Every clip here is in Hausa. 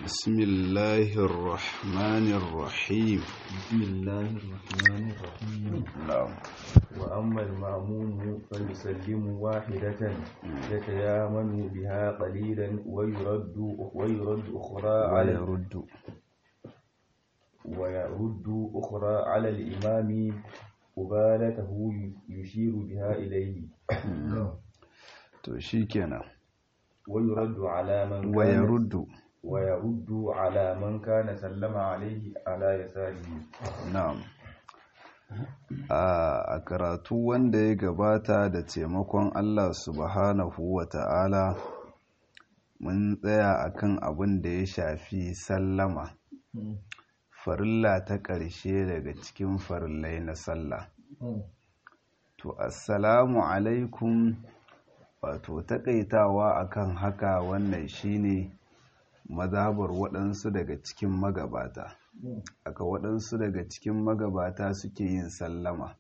بسم الله الرحمن الرحيم بسم الله الرحمن الرحيم نعم وأما المأموم فيسلم واحدة يتيامن بها قليلا ويرد ويرد أخرى على ويرد ويرد أخرى على الإمام قبالته يشير بها إليه to shikenan ويرد على من كان ويرد ويرد على من كان سلم عليه على يساره na'am a karatu wanda ya gabata da taimakon Allah subhanahu wa ta'ala mun tsaya akan abin da ya shafi sallama farilla ta ƙarshe daga cikin farillai na sallah to assalamu alaikum wato takaitawa akan haka wannan shine mazhabar waɗansu daga cikin magabata aka waɗansu daga cikin magabata suke yin sallama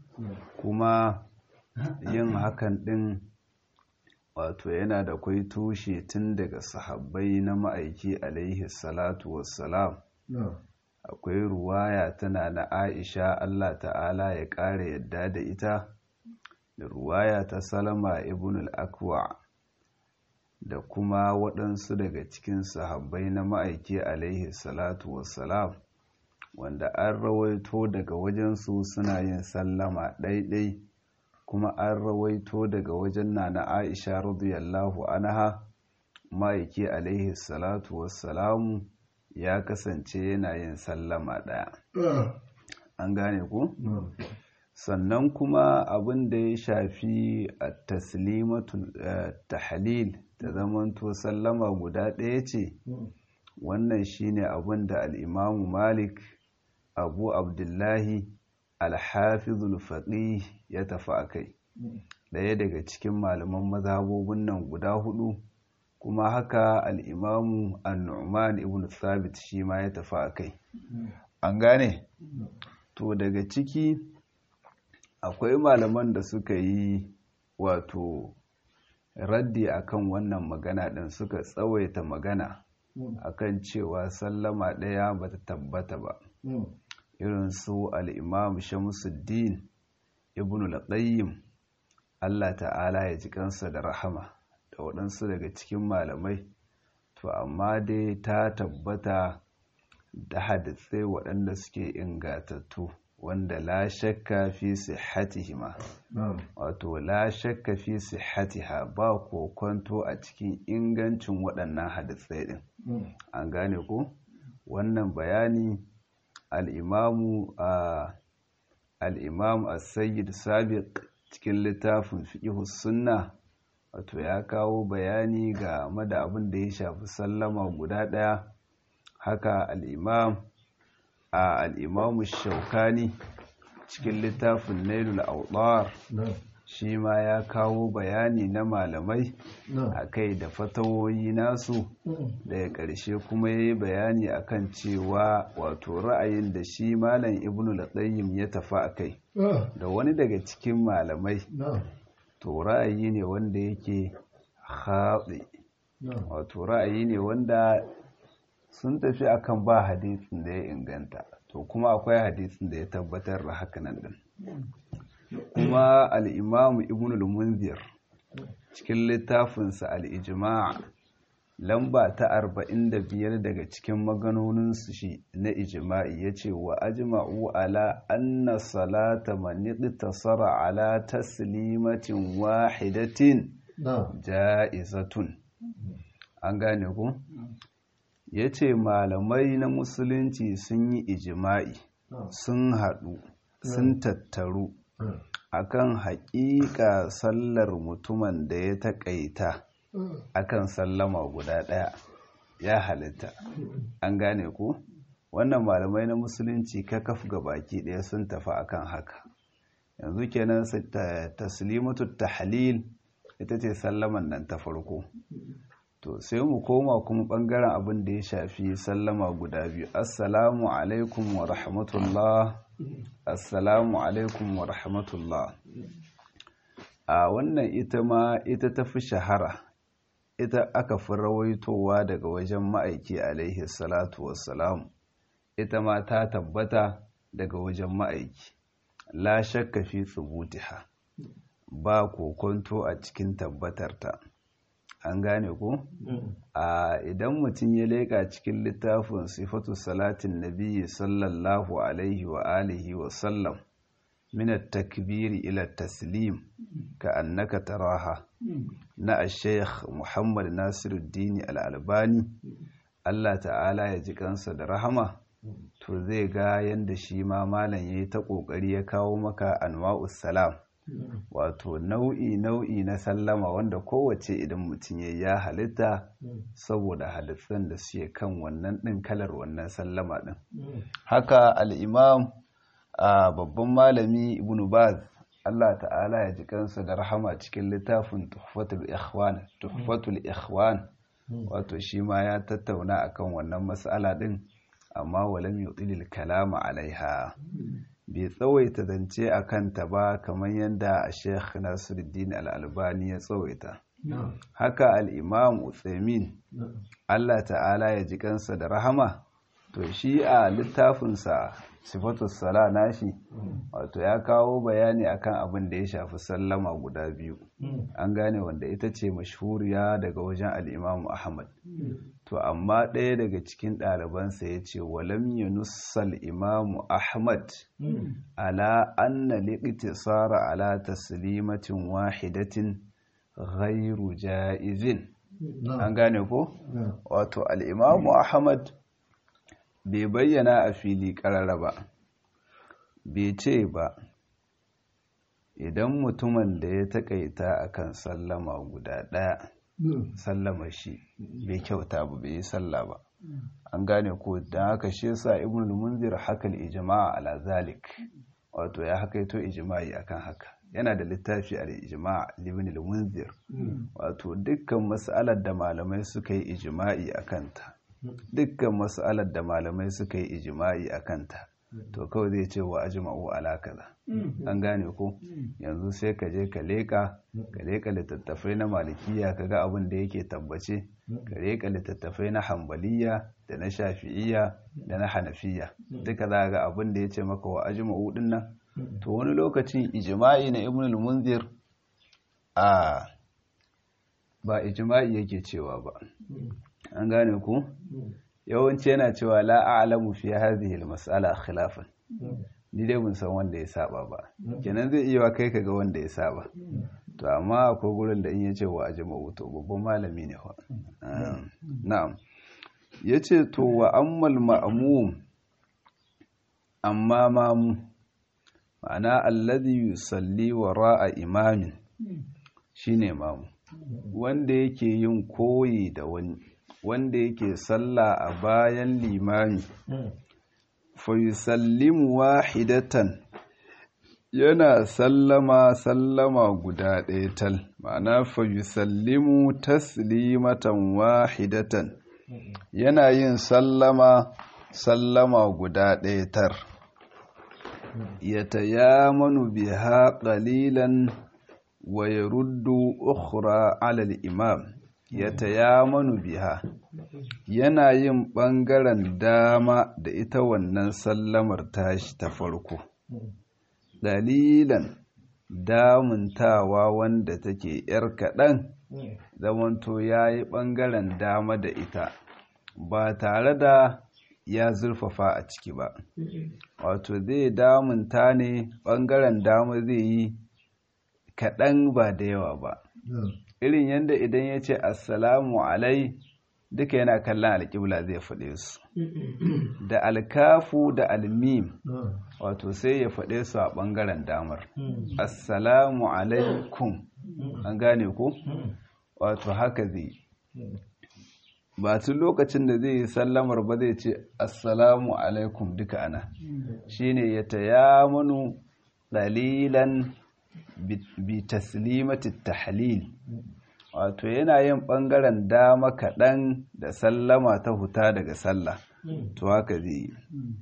kuma yin hakan ɗin wato yana da kwai tushe tun daga sahabbai na ma'aiki alaihi salatu wassalam akwai ruwaya tana na aisha allah ta'ala ya ƙara yadda da ita da ruwaya ta salama ibn al-akwa da kuma waɗansu daga cikin sahabbai na ma'aiki alaihi salatu wassalam wanda an rawaito daga wajensu suna yin sallama ɗaiɗai kuma an rawaito daga wajen na na aisha radiyallahu anha ma'aiki alaihi salatu wassalamu ya kasance yana yin sallama ɗaya an gane ku? sannan kuma abin da ya shafi a taslimatul tahlil ta zamanto sallama guda ɗaya ce wannan shine abin da al'imamu malik abu abdullahi alhafizul faqih ya tafi a kai ɗaya daga cikin malaman mazhabobin nan guda hudu kuma haka al'imamu annu'man ibn thabit shi ma ya tafi a kai an gane to daga ciki akwai malaman da suka yi wato raddi akan wannan magana ɗin suka tsawaita magana akan cewa sallama ɗaya ba ta tabbata ba irin su al'imam shamsuddin ibn al Allah ta'ala ya ji kansa da rahama da waɗansu daga cikin malamai to amma dai ta tabbata da hadisai waɗanda suke ingatattu wanda la shakka fi sihhatihima wato la shakka fi sihhatiha ba kokonto a cikin ingancin waɗannan hadisai din an gane ko wannan bayani al-imamu al-imam as-sayyid sabiq cikin littafin fiqh sunna wato ya kawo bayani ga da abin da ya shafi sallama guda ɗaya haka al-imam a al'imamu shaukani cikin littafin nailul autar shi ma ya kawo bayani na malamai a kai da fatawoyi nasu daga ƙarshe kuma ya yi bayani akan cewa wato ra'ayin da shi malam ibn al ya tafi a kai da wani daga cikin malamai to ra'ayi ne wanda yake haɗe wato ra'ayi ne wanda sun tafi akan ba hadisin da ya inganta to kuma akwai hadisin da ya tabbatar da hakanan din kuma al-imamu ibn al-munzir cikin littafinsa al-ijma' lamba ta 45 daga cikin maganoninsu shi na ijma'i yace wa ajma'u ala anna salata man ittasara ala taslimatin wahidatin ja'izatun an gane ku ya ce malamai na musulunci sun yi ijima'i sun haɗu sun tattaru akan haƙiƙa sallar mutumin da ya taƙaita akan sallama guda ɗaya ya halitta an gane ku wannan malamai na musulunci kakaf ga baki ɗaya sun tafi akan haka yanzu kenan taslimatu tahlil ita ce sallaman nan ta farko to sai mu koma kuma bangaren abin da ya shafi sallama guda biyu assalamu alaikum wa rahmatullah assalamu alaikum wa rahmatullah a wannan ita ma ita ta fi shahara ita aka fi rawaitowa daga wajen ma'aiki alaihi salatu wassalam ita ma ta tabbata daga wajen ma'aiki la shakka fi tsubutiha ba kokonto a cikin tabbatarta an gane ko a idan mutum ya leƙa cikin littafin sifatu salatin nabiyyi sallallahu alaihi wa alihi wa sallam min at-takbiri ila taslim ka annaka taraha na al-sheikh Muhammad Nasiruddin al-Albani Allah ta'ala ya ji kansa da rahama to zai ga yanda shi ma malam yayi ta kokari ya kawo maka anwa'us salam wato nau'i nau'i na sallama wanda kowace idan mutum ya ya halitta saboda hadisan da suke kan wannan ɗin kalar wannan sallama ɗin haka al'imam a babban malami ibn baz Allah ta'ala ya ji kansa da rahama cikin littafin tuhfatul ikhwan tuhfatul ikhwan wato shi ma ya tattauna akan wannan mas'ala ɗin amma walam yutilil kalama alaiha bai tsawaita zance a kanta ba kamar yadda a sheikh nasiruddin al'albani ya tsawaita haka al'imam utsamin allah ta'ala ya ji kansa da rahama to shi a littafinsa sifatus sala nashi wato ya kawo bayani akan abin da ya shafi sallama guda biyu an gane wanda ita ce mashhuriya daga wajen al'imamu ahmad to amma ɗaya daga cikin ɗalibansa ya ce walam yunussal imamu ahmad ala anna liqtisara ala taslimatin wahidatin ghairu ja'izin an gane ko wato al'imamu ahmad bai bayyana a fili ƙarara ba bai ce ba idan mutumin da ya taƙaita akan sallama guda ɗaya sallama shi bai kyauta ba bai yi salla ba an gane ko don haka shi yasa ibn munzir hakal ijma'a ala zalik wato ya hakaito ijma'i akan haka yana da littafi al ijma' ibn munzir wato dukkan mas'alar da malamai suka yi ijma'i akan ta dukkan mas'alar da malamai suka yi ijma'i akan ta to kawai zai ce wa ajma'u ala kaza an gane ko yanzu sai ka je ka leka ka leka littattafai na malikiya ka ga abin da yake tabbace ka leka littattafai na hambaliya da na shafi'iya da na hanafiya duka za ga abin da ya ce maka wa ajma'u din nan to wani lokacin ijma'i na ibn al-munzir a ba ijma'i yake cewa ba an gane ku yawanci yana cewa la a'lamu fi hadhihi al-mas'ala khilafan ni dai mun san wanda ya saba ba kenan zai iya kai ka ga wanda ya saba to amma akwai gurin da in ya ce wa ajma'u to babban malami ne fa na'am yace to wa ammal ma'mum amma mamu ma'ana alladhi yusalli wara'a imamin shine mamu wanda yake yin koyi da wani wanda yake sallah a bayan limami fayusallimu wahidatan yana sallama sallama guda ɗaya tal ma'ana fayusallimu taslimatan wahidatan yana yin sallama sallama guda ɗaya tar yatayamanu biha qalilan wa yaruddu ukhra 'ala al-imam yatayamanu biha yana yin ɓangaren dama da ita wannan sallamar tashi ta farko dalilan damuntawa wanda take ‘yar kaɗan zamanto ya yi ɓangaren dama da ita ba tare da ya zurfafa a ciki ba wato zai damunta ne ɓangaren dama zai yi kaɗan ba da yawa ba irin yadda idan ya ce assalamu alai duka yana kallon alƙibla zai faɗe su da alkafu da almim wato sai ya faɗe su a ɓangaren damar assalamu alaikum an gane ku wato haka zai ba tun lokacin da zai yi sallamar ba zai ce assalamu alaikum duka ana shine ya tayamanu dalilan bi taslimati tahlil wato yana yin ɓangaren dama kaɗan da sallama ta huta daga sallah to haka zai yi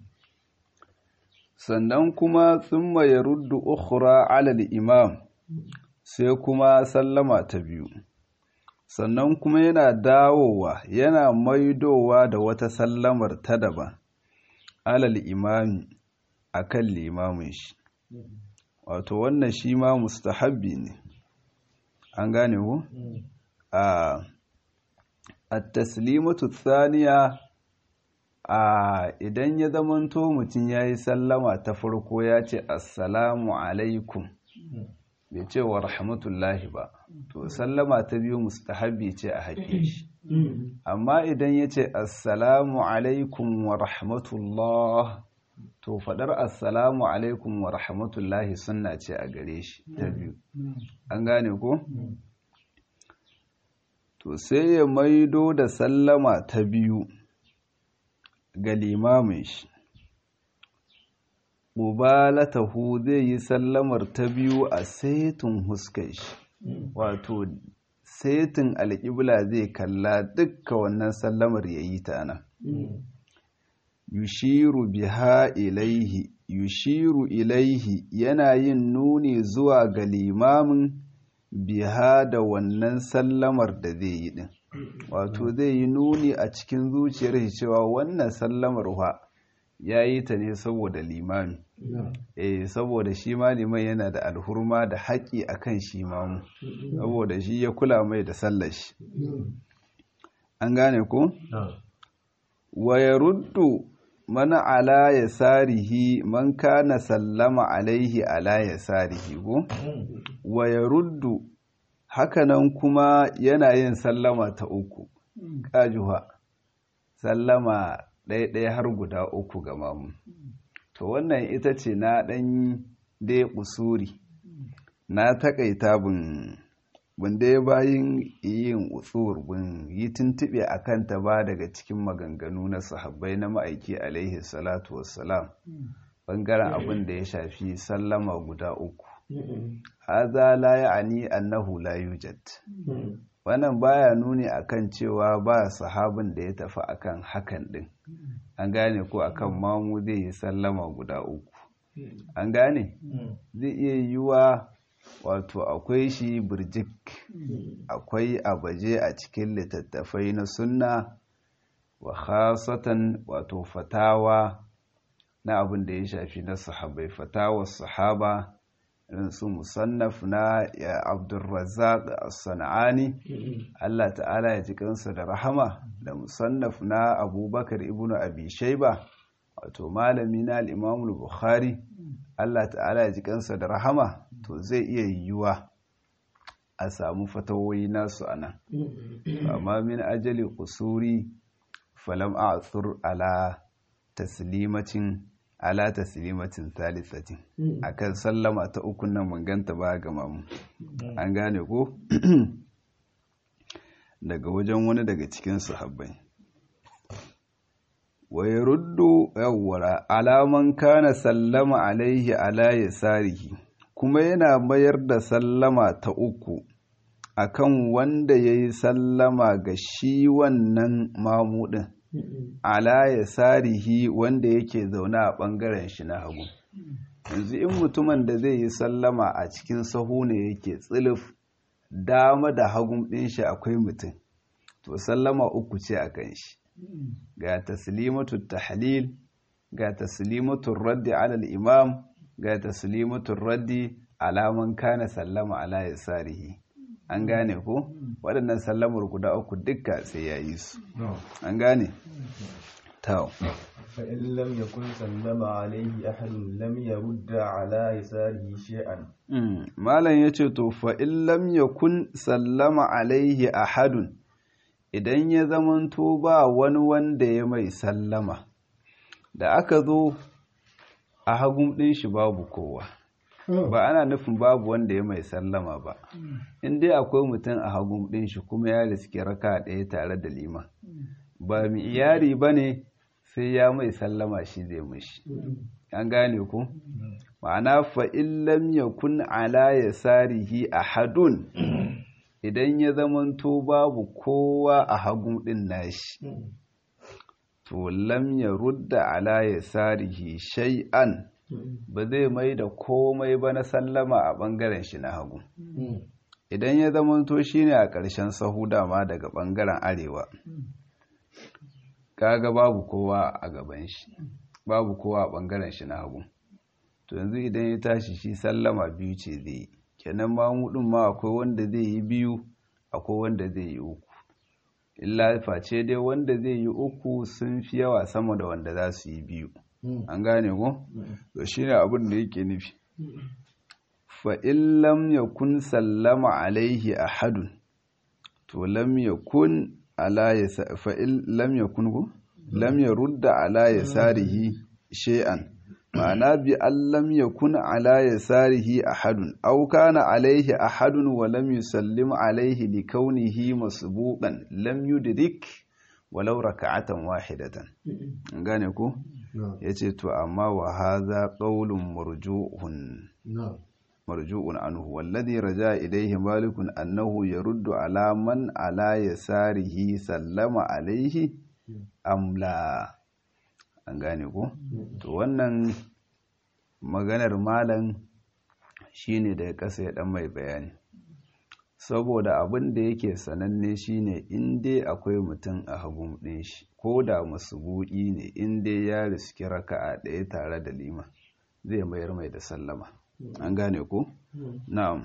sannan kuma tsumma ya ruddu ukhra alal imam sai kuma sallama ta biyu sannan kuma yana dawowa yana maidowa da wata sallamar ta daban alal imami akan limamin shi wato wannan shi ma mustahabbi ne an gane ku a at-taslimatu thaniya a idan ya zamanto mutum ya yi sallama ta farko ya ce assalamu alaikum bai ce wa rahmatullahi ba to sallama ta biyu mustahabbi ce a haƙe shi amma idan ya ce assalamu alaikum wa rahmatullah to faɗar assalamu alaikum wa rahmatullahi sunna ce a gare shi ta biyu an gane ko? to sai ya maido da sallama ta biyu ga limamin shi mubalatahu zai yi sallamar ta biyu a saitin huskar shi wato saitin alƙibla zai kalla dukka wannan sallamar ya yi ta nan yushiru biha ilaihi yushiru ilaihi yana yin nuni zuwa ga limamin biha da wannan sallamar da zai yi din wato zai yi nuni a cikin zuciyar shi cewa wannan sallamar wa ya yi ta ne saboda limami eh saboda shi ma liman yana da alhurma da haƙi akan shi mamu saboda shi ya kula mai da sallar shi an gane ko wa yaruddu man ala yasarihi man kana sallama alaihi ala yasarihi ko wa yaruddu hakanan kuma yana yin sallama ta uku kajuha sallama ɗaya-ɗaya har guda uku ga mamu to wannan ita ce na ɗan dai usuri na taƙaita bin bin dai bayin yin utsur bin yi tuntuɓe a kanta ba daga cikin maganganu na sahabbai na ma'aiki alaihi salatu wassalam ɓangaren abin da ya shafi sallama guda uku haza la ya'ani annahu la yujad wannan baya nuni akan cewa ba sahabin da ya tafi akan hakan din an gane ko akan mamu zai yi sallama guda uku an gane zai iya yiwuwa wato akwai shi birjik akwai abaje a cikin littattafai na sunna wa khasatan wato fatawa na abin da ya shafi na sahabai fatawar sahaba su musannaf na ya abdulrazak as-sana'ani Allah ta'ala ya ji kansa da rahama da musannaf na abubakar ibnu abi shaiba wato malami na al-imam bukhari Allah ta'ala ya ji kansa da rahama to zai iya yiwuwa a samu fatawoyi nasu anan amma min ajali kusuri falam a'thur ala taslimacin ala taslimatin thalithatin akan sallama ta uku nan mun ganta ba ga mamu an gane ko daga wajen wani daga cikin sahabbai wa yaruddu yawwara alaman kana sallama alaihi ala yasarihi kuma yana mayar da sallama ta uku akan wanda yayi sallama ga shi wannan mamudin ala ya sarihi wanda yake zaune a ɓangaren shi na hagu yanzu in mutumin da zai yi sallama a cikin sahu ne yake tsilif dama da hagun ɗin shi akwai mutum to sallama uku ce a kan shi ga taslimatu tahlil ga taslimatu raddi alal imam ga taslimatu raddi alaman kana sallama ala ya sarihi an gane ko waɗannan sallamar guda uku dukka sai ya yi su an gane tau فإن لم يكن سلم عليه أحد لم يرد على يساره شيئا malam yace to fa in lam yakun sallama alaihi ahadun idan ya zamanto ba wani wanda ya mai sallama da aka zo a hagun ɗin shi babu kowa ba ana nufin babu wanda ya mai sallama ba in dai akwai mutum a hagun ɗin shi kuma ya riske raka ɗaya tare da liman ba mu iyari ba ne sai ya mai sallama shi zai mashi an gane ku ma'ana fa'in lam yakun ala ya sarihi a hadun idan ya zamanto babu kowa a hagun ɗin nashi to lam ya rudda ala ya sarihi shay'an ba zai mai da komai ba na sallama a ɓangaren shi na hagu idan ya zamanto shine a ƙarshen sahu dama daga ɓangaren arewa kaga babu kowa a gaban shi babu kowa a ɓangaren shi na hagu to yanzu idan ya tashi shi sallama biyu ce zai yi kenan mamudin ma akwai wanda zai yi biyu akwai wanda zai yi uku illa face dai wanda zai yi uku sun fi yawa sama da wanda za su yi biyu an gane ko to shine abin da yake nufi fa in lam yakun sallama alaihi ahadun to lam yakun ala yasa fa in lam yakun ko lam yarudda ala yasarihi shay'an ma'ana bi an lam yakun ala yasarihi ahadun aw kana alaihi ahadun wa lam yusallim alaihi li kaunihi masbuqan lam yudrik walau raka'atan wahidatan gane ko yace to amma wa hadha qawlun marju'un marju'un anhu walladhi raja ilayhi malikun annahu yaruddu ala man ala yasarihi sallama alaihi amla an gane ko to wannan maganar malam shine da ya kasa ya dan mai bayani saboda abin da yake sananne shine in dai akwai mutum a hagun ɗin shi ko da buɗi ne in dai ya riski raka'a ɗaya tare da lima zai mayar mai da sallama an gane ko na'am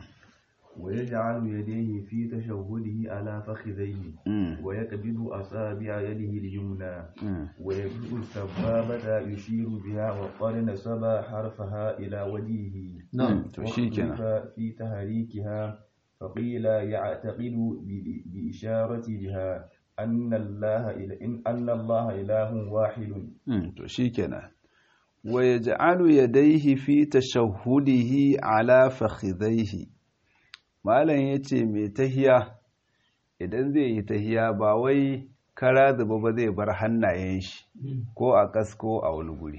ويجعل يديه في تشهده على فخذيه ويقبض أصابع يده اليمنى ويبدأ السبابة يشير بها وقد نسب حرفها إلى وجهه نعم تشيكنا في تحريكها فقيل يعتقد بإشارة بها أن الله إن أن الله إله واحد تشيكنا ويجعل يديه في تشهده على فخذيه malam ya ce mai tahiya idan zai yi tahiya ba wai kara zuba ba zai bar hannayen shi ko a kasko a wani guri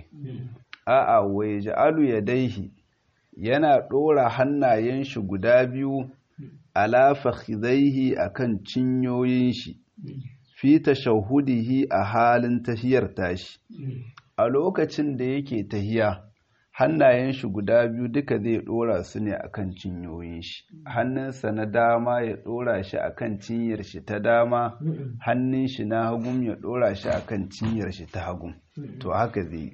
a'a wai ja'alu ya daihi yana ɗora hannayen shi guda biyu ala fakhidaihi akan cinyoyin shi fi tashahudihi a halin tahiyar tashi a lokacin da yake tahiya hannayen shi guda biyu duka zai dora su ne akan cinyoyin shi hannunsa na dama ya dora shi akan cinyar shi ta dama hannun shi na hagun ya dora shi akan cinyar shi ta hagun to haka zai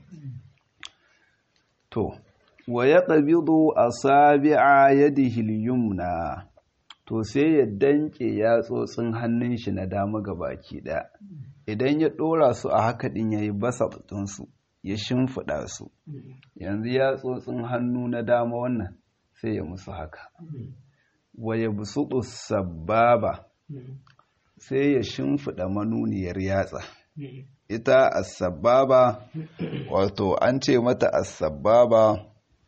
to wa ya qabidu asabi'a yadihi al-yumna to sai ya danke yatsotsin hannun shi na dama gabaki ɗaya idan ya dora su a haka din yayi basa su ya shimfiɗa su yanzu ya tsotsin hannu na dama wannan sai ya musu haka waya busuɗu sababa sai ya shimfiɗa manuniyar yatsa ita asababa wato an ce mata asababa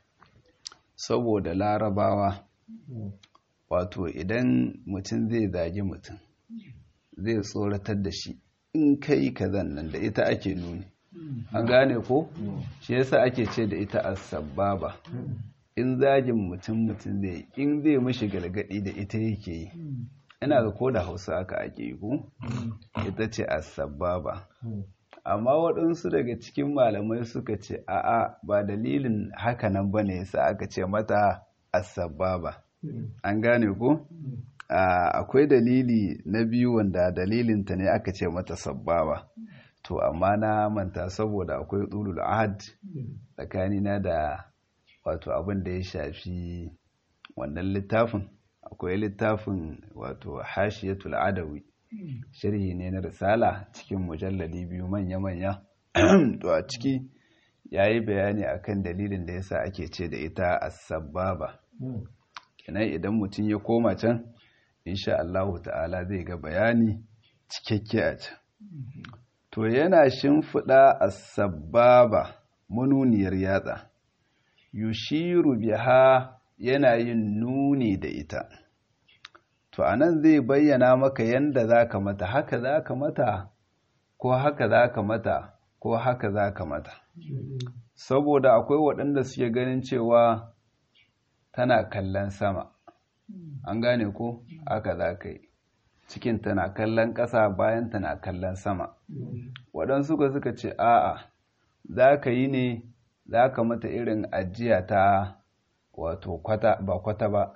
saboda larabawa wato idan mutum zai zagi mutum zai tsoratar da shi in kai kazan nan da ita ake nuni an gane ko shi yasa ake ce da ita as-sababa in zagin mutum mutum zai in zai mishi galgadi da ita yake yi ina ga ko da Hausa aka ake yi ko ita ce as-sababa amma waɗansu daga cikin malamai suka ce a'a ba dalilin haka nan bane yasa aka ce mata as-sababa an gane ko akwai dalili na biyu wanda dalilinta ne aka ce mata sababa to amma na manta saboda akwai tsulul ahad tsakanina da wato abin da ya shafi wannan littafin akwai littafin wato hashiyatul adawi sharhi ne na risala cikin mujalladi biyu manya-manya to a ciki ya yi bayani akan dalilin da yasa ake ce da ita as-sababa kenan idan mutum ya koma can insha Allah ta'ala zai ga bayani cikakke a can to yana shimfiɗa a sababa manuniyar yatsa yushiru biha yana yin nuni da ita to anan zai bayyana maka yanda za ka mata haka za ka mata ko haka za ka mata ko haka za ka mata saboda akwai waɗanda suke ganin cewa tana kallon sama an gane ko haka za ka yi cikin tana kallon ƙasa bayan tana kallon sama waɗansu ka suka ce a'a za ka yi ne za ka mata irin ajiya ta wato kwata ba kwata ba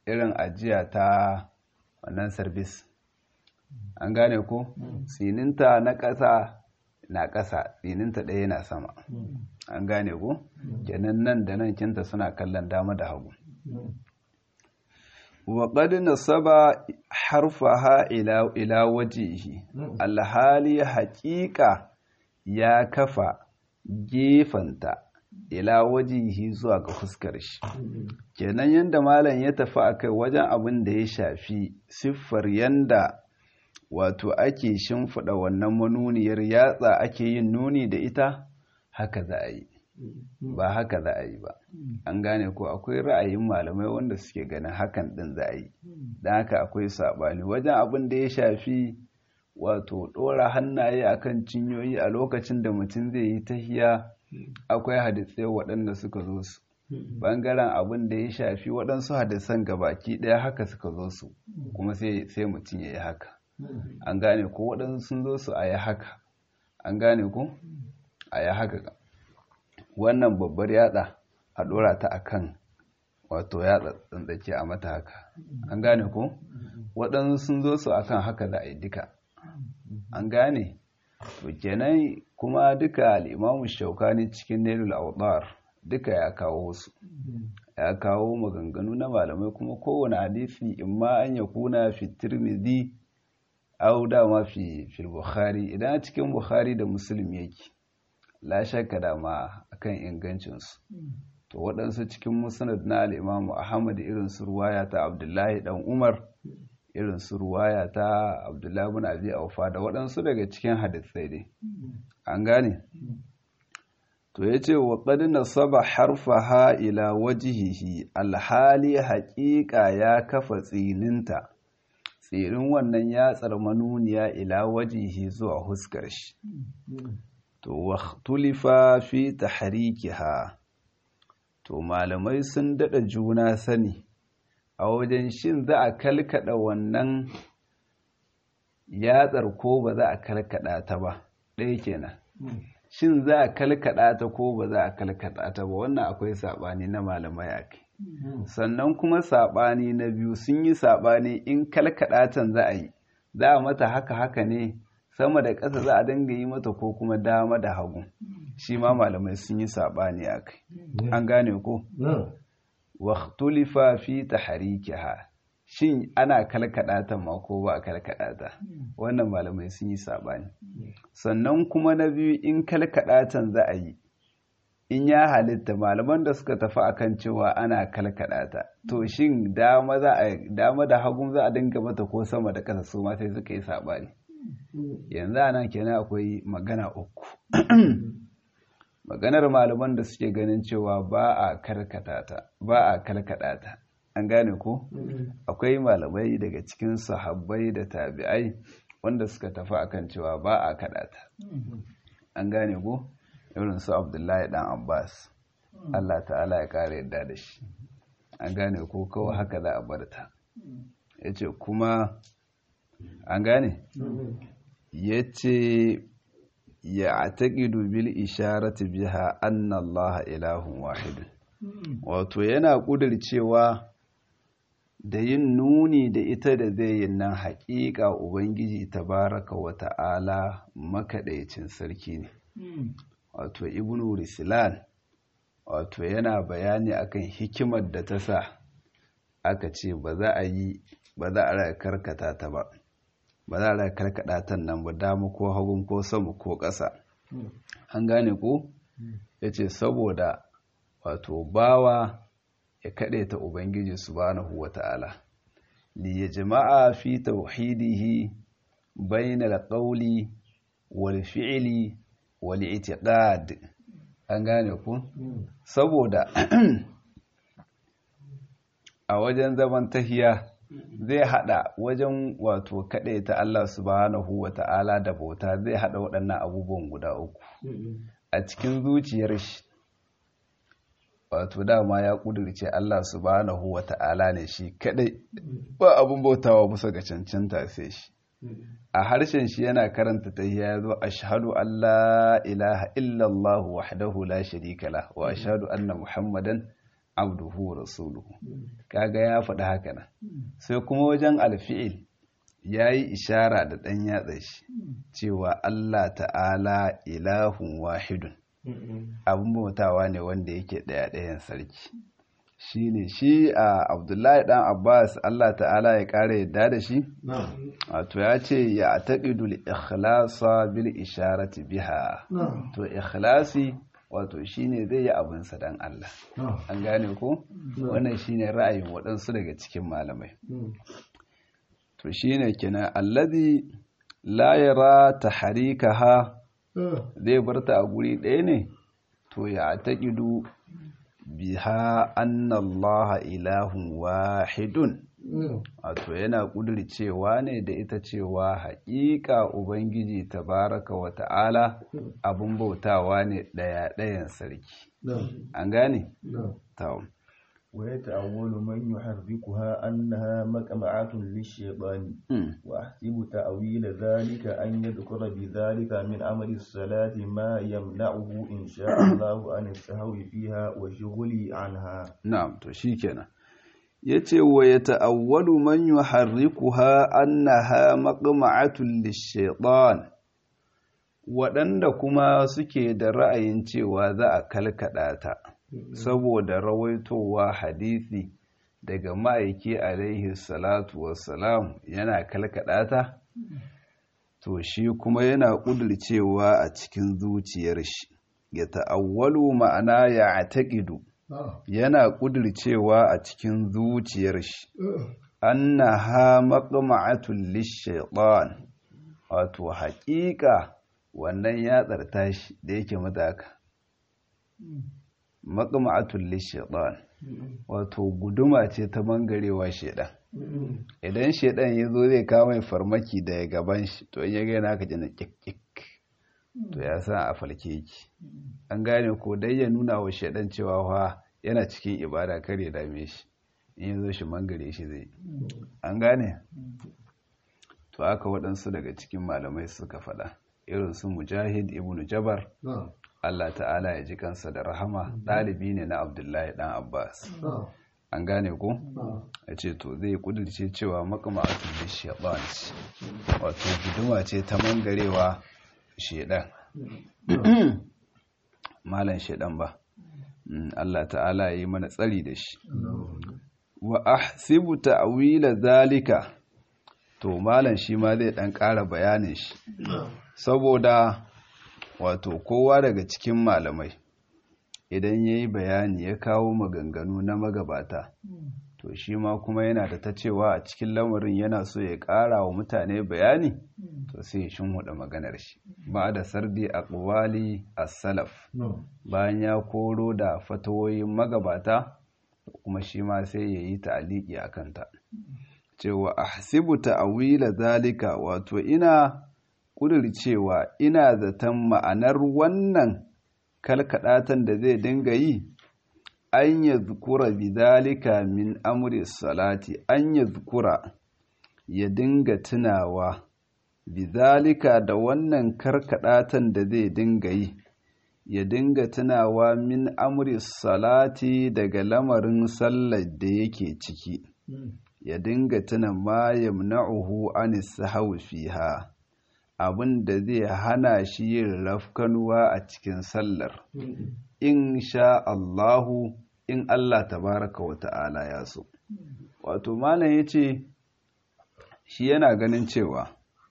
irin ajiya ta wannan sarbis an gane ko tsininta na ƙasa na ƙasa tsininta ɗaya na sama an gane ko kenan nan da nan kinta suna kallon dama da hagu وقد نصب حرفها إلى إلى وجهه الحالي حقيقة يا كفى gefanta ila wajihi zuwa ga fuskar shi kenan yanda malam ya tafi akai wajen abin da ya shafi siffar yanda wato ake shimfiɗa wannan manuniyar yatsa ake yin nuni da ita haka za a yi ba haka za a yi ba an gane ko akwai ra'ayin malamai wanda suke ganin hakan din za a yi don haka akwai saɓani wajen abin da ya shafi wato ɗora hannaye akan cinyoyi a lokacin da mutum zai yi tahiya akwai hadisai waɗanda suka zo su ɓangaren abin da ya shafi waɗansu hadisan gabaki ɗaya haka suka zo su kuma sai mutum ya yi haka an gane ko waɗansu sun zo su a yi haka an gane ko a yi haka wannan babbar yatsa a ɗora ta akan wato yatsa tsantsake a mata haka an gane ko waɗansu sun zo su akan haka za a yi duka an gane to kenan kuma duka al'imamu shaukani cikin nailul awdar duka ya kawo su ya kawo maganganu na malamai kuma kowane hadisi in ma an ya kuna fi tirmidhi au dama fi fil bukhari idan cikin bukhari da muslim yake la shakka dama akan ingancinsu to waɗansu cikin musnad na al'imamu ahmad irin su ruwaya ta abdullahi dan umar irin su ruwaya ta abdullahi bin abi aufa da waɗansu daga cikin hadisai dai an gane to ya ce wa ƙadi nasaba harfaha ila wajihihi alhali haƙiƙa ya kafa tsininta tsirin wannan yatsar manuniya ila wajihi zuwa huskar shi to waktulifa fi tahrikiha to malamai sun dada juna sani a wajen shin za a kalkada wannan yatsar ko ba za a kalkada ta ba ɗaya kenan shin za a kalkada ta ko ba za a kalkada ta ba wannan akwai saɓani na malamai a kai sannan kuma saɓani na biyu sun yi saɓani in kalkada can za a yi za a mata haka haka ne sama da ƙasa za a dinga yi mata ko kuma dama da hagu shi ma malamai sun yi saɓani a kai an gane ko waktulifa fi tahrikiha shin ana kalkada ta ma ko ba a kalkada ta wannan malamai sun yi saɓani sannan kuma na biyu in kalkada can za a yi in ya halitta malaman da suka tafi akan cewa ana kalkada ta to shin dama da hagun za a dinga mata ko sama da ƙasa su ma sai suka yi saɓani yanzu ana kenan akwai magana uku maganar malaman da suke ganin cewa ba a karkata ta ba a kalkada ta an gane ko akwai malamai daga cikin sahabbai da tabi'ai wanda suka tafi akan cewa ba a kada ta an gane ko irin su abdullahi dan abbas allah ta'ala ya kare yadda da shi an gane ko kawai haka za a bar ta ya ce kuma an gane ya ce ya taƙidu bil isharati biha anna allaha ilahun wahidun wato yana ƙudurcewa da yin nuni da ita da zai yi nan haƙiƙa ubangiji tabaraka wa ta'ala makaɗaicin sarki ne wato ibnu rislan wato yana bayani akan hikimar da ta sa aka ce ba za a yi ba za a karkata ta ba ba za a karkada ta nan ba dama ko hagun ko sama ko ƙasa an gane ko ya ce saboda wato bawa ya kaɗe ta ubangiji subhanahu wa ta'ala li ya jama'a fi tauhidihi bainal qawli wal fi'li wal i'tiqad an gane ku saboda a wajen zaman tahiya zai hada wajen wato kaɗai ta Allah subhanahu wa ta'ala da bauta zai hada waɗannan abubuwan guda uku a cikin zuciyar shi wato dama ya ƙudurce Allah subhanahu wa ta'ala ne shi kaɗai ba abin bautawa musa ga cancanta sai shi a harshen shi yana karanta ta ya zo ashhadu an la ilaha illallah wahdahu la sharika la wa ashhadu anna muhammadan abduhu rasuluhu kaga ya faɗi haka nan sai kuma wajen alfi'il ya yi ishara da ɗan yatsa shi cewa Allah ta'ala ilahun wahidun abin bautawa ne wanda yake ɗaya ɗayan sarki shi ne shi a abdullahi ɗan abbas Allah ta'ala ya ƙara yadda da shi wato ya ce ya taƙidul ikhlasa bil isharati biha to ikhlasi wato shine zai yi abinsa don Allah an gane ko wannan shine ra'ayin waɗansu daga cikin malamai to shine kenan allazi la yara tahrikaha zai barta a guri ɗaya ne to ya taqidu biha anna Allah ilahun wahidun wato yana cewa ne da ita cewa haƙiƙa ubangiji tabaraka wa ta'ala abin bautawa ne ɗaya ɗayan sarki an gane? ta'am ويتأول من يحركها أنها مقمعة للشيطان وأحسب تأويل ذلك أن يذكر بذلك من أمر الصلاة ما يمنعه إن شاء الله عن السهو فيها وشغل عنها نعم تشيكنا yace wa ya ta'awwalu man yuharrikuha annaha maqma'atun lish-shaytan waɗanda kuma suke da ra'ayin cewa za a kalkada ta saboda rawaitowa hadisi daga ma'aiki alaihi salatu wassalam yana kalkada ta to shi kuma yana ƙudurcewa a cikin zuciyar shi ya ta'awwalu ma'ana ya ataƙidu yana ƙudurcewa a cikin zuciyar shi annaha maqma'atul lish-shaytan wato haƙiƙa wannan ya tsarta shi da yake mataka maqma'atul lish-shaytan wato guduma ce ta mangarewa shedan idan shedan ya zo zai kawo mai farmaki daga gaban shi to in ya ga yana ka jina kik to ya san a falke yake an gane ko dai ya nuna wa shedan cewa fa yana cikin ibada kar ya dame shi in ya zo shi mangare shi zai an gane to aka waɗansu daga cikin malamai suka faɗa irin su mujahid ibn jabar Allah ta'ala ya ji kansa da rahama ɗalibi ne na abdullahi ɗan abbas an gane ko ya ce to zai kudurce cewa makamatu da shaɗan wato guduma ce ta mangarewa shaɗan malan shaɗan ba Allah ta'ala ya yi mana tsari da shi wa ahsibu ta'wila zalika to malan shi ma zai dan ƙara bayanin shi saboda wato kowa daga cikin malamai idan ya yi bayani ya kawo maganganu na magabata to shi ma kuma yana da ta cewa a cikin lamarin yana so ya ƙara wa mutane bayani to sai ya shinhuda maganar shi ba da sardi a ƙuwali a salaf bayan ya koro da fatawoyin magabata kuma shi ma sai ya yi ta'aliki a kanta cewa ahsibu ta'awila zalika wato ina cewa ina zaton ma'anar wannan kalkaɗatan da zai dinga yi an ya zukura bidalika min amri salati an ya zukura ya dinga tunawa bidalika da wannan karkaɗatan da zai dinga yi ya dinga tunawa min amri salati daga lamarin sallar da yake ciki ya dinga tuna ma yamna'uhu anis sahwi fiha abin da zai hana shi yin rafkanuwa a cikin sallar in sha Allahu in Allah tabaraka wa ta'ala ya so wato malam ya ce shi yana ganin cewa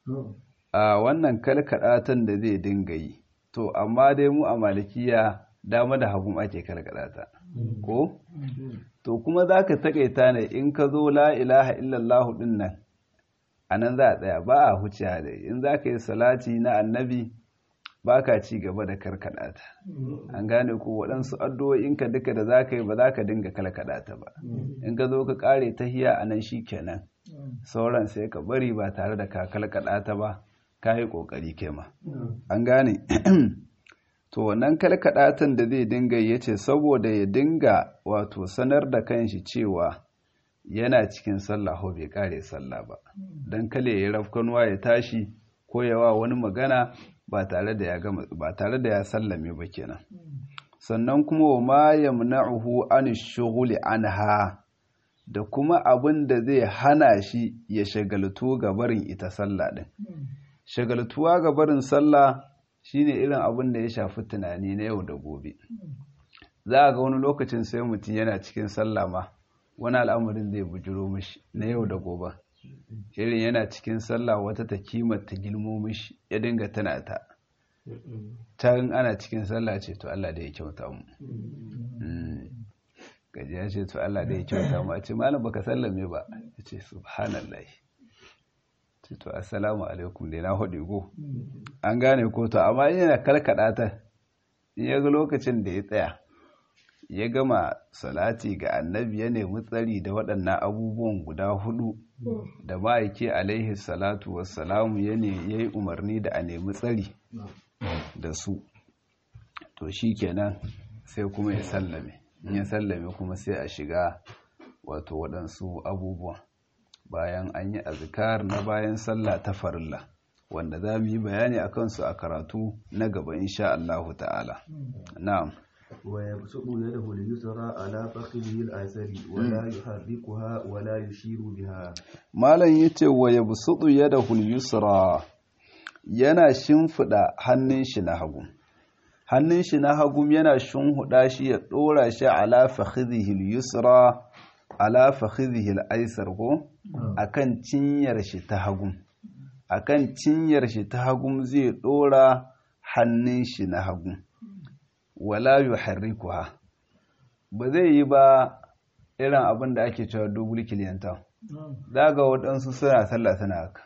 a wannan kalkaɗatan da zai dinga yi to amma dai mu a malikiya dama da hagu ake kalkaɗata ko to kuma za ka taƙaita ne in ka zo la ilaha illallahu ɗin nan a nan za a tsaya ba a huce da in za ka yi salati na annabi ba ka ci gaba da karkada ta an gane ko waɗansu addu'o'inka duka da za ka yi ba za ka dinga kalkada ta ba in ka zo ka ƙare ta hiya a nan shi kenan sauran sai ka bari ba tare da ka kalkada ta ba ka yi ƙoƙari kai ma an gane to wannan kalkadatan da zai dinga ya ce saboda ya dinga wato sanar da kanshi cewa yana cikin sallah ko bai kare sallah ba don kale ya rafkanuwa ya tashi ko yawa wani magana ba tare da ya gama ba tare da ya sallame ba kenan sannan kuma wa ma yamna'uhu an shughuli anha da kuma abin da zai hana shi ya shagaltu ga barin ita sallah din shagaltuwa ga barin sallah shine irin abin da ya shafi tunani na yau da gobe za a ga wani lokacin sai mutum yana cikin sallah ma wani al'amarin zai bujiro mishi na yau da gobe irin yana cikin sallah wata ta kimanta gilmo mishi ya dinga tana ta can ana cikin sallah ce to Allah da ya kyauta mu gaji ya ce to Allah da ya kyauta mu a ce malam baka sallame ba ya ce subhanallah ce to assalamu alaikum da na hudu go an gane ko to amma yana karkada ta in ya ga lokacin da ya tsaya ya gama salati ga annabi ya nemi tsari da waɗannan abubuwan guda hudu da ma'aiki alaihi salatu wassalamu ya yi umarni da a nemi tsari da su to shi kenan sai kuma ya sallame in ya sallame kuma sai a shiga wato waɗansu abubuwan bayan an yi azkar na bayan sallah ta farilla wanda za mu yi bayani a kansu a karatu na gaba insha Allah ta'ala na'am ويبسط يده اليسرى على فخذه الأيسر ولا يحركها ولا يشير بها malam yace wa yabsutu yadahu al-yusra yana shimfida hannun shi na hagu hannun shi na hagu yana shimhuda shi ya dora shi ala fakhidhihi al-yusra ala fakhidhihi al-aysar ko akan cinyar shi ta hagu akan cinyar shi ta hagu zai dora hannun shi na hagu wala yuharrikuha ba zai yi ba irin abin da ake cewa double kiliyanta daga waɗansu suna sallah suna haka